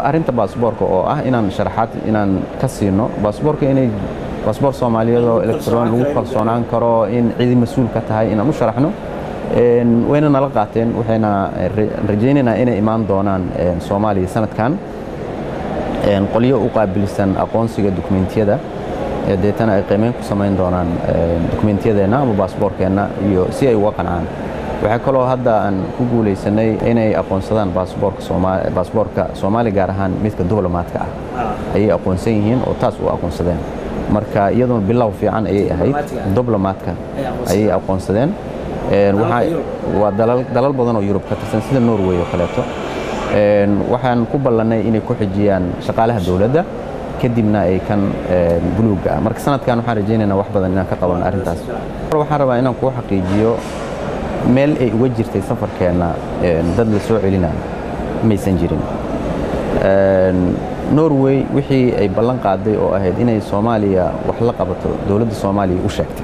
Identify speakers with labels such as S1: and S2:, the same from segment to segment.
S1: arrinta baasboorka oo ah inaan sharaxaad inaan ka siino baasboorka inay baasboor soomaaliyeed oo electron lagu kalsoonaan karo in cidi mas-uul ka tahay inaan u sharaxno wayna nala qaateen waxayna rajaynaynaa inay imaan doonaan soomaaliya sanadkan qolyo u qaabilsan aqoonsiga dukumentiyada deetana ay qiimeyn ku samayn doonaan dukumentiyadeenna ama baasboorkeenna iyo si ay uga qancaan waxaa kaloo hadda aan ku guulaysanay inay aqoonsadaan baasboorka soomaaliya gaar ahaan midka diblomaadka ah ayay aqoonsan yihiin oo taas u aqoonsadeen marka iyaduna bilow fiican ayay ahayd diblomaadka ayay aqoonsadeen waa dalal badan oo yurub ka tirsan sida norway oo kaleeto waxaan ku ballannay inay ku xijiyaan shaqaalaha dowladda kadibna ay kan buluugga ah marka sanadkan waxaan rajaynaynaa wax badan inaan ka qaban arrintaas waxaan rabaa inaan kuu xaqiijiyo meel ay uga jirtay safarkeenna dad la soo celinayo maysan jirin norway wixii ay ballan qaaday oo ahayd inay soomaaliya wax la qabato dowladda soomaaliya u sheegtay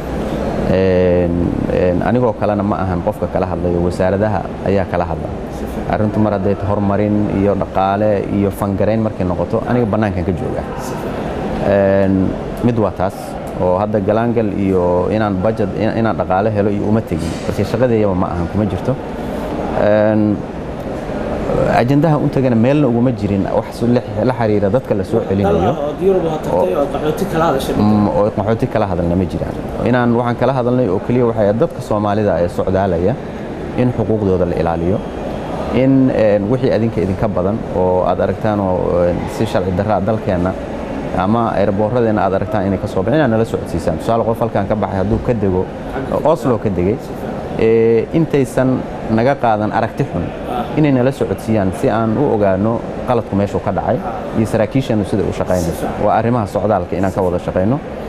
S1: anigoo kalena ma ahan qofka kala hadlayo wasaaradaha ayaa kala hadla arrintu mar hadday horumarin iyo dhaqaale iyo fangarayn markay noqoto aniga bannaankan ka jooga mid waa taas oo hadda galaangal iyo inaan budget inaan dhaqaale helo iyo uma tegin balse shaqadeeyaba ma ahan kuma jirto ajandaha u tagana meelna uguma jirin wax la xiriira dadka la soo celinayo oo qaxooti kala hadalna ma jiraan inaan waxaan kala hadalnay oo keliya waxay dadka soomaalida ee socdaalaya in xuquuqdooda la ilaaliyo in wixii adinka idinka badan oo aad aragtaan oo si sharci darraa dalkeenna ama airboorradeenna aad aragtaan inay ka soo baxeen inaad nala socodsiisaan tusaale qof halkan ka baxay hadduu ka dego oslo ka degay intaysan naga qaadan aragti xun inay nala socodsiiyaan si aan u ogaano qaladku meeshuu ka dhacay iyo saraakiishanu sida u shaqaynayso waa arrimaha socdaalka inaan ka wada shaqayno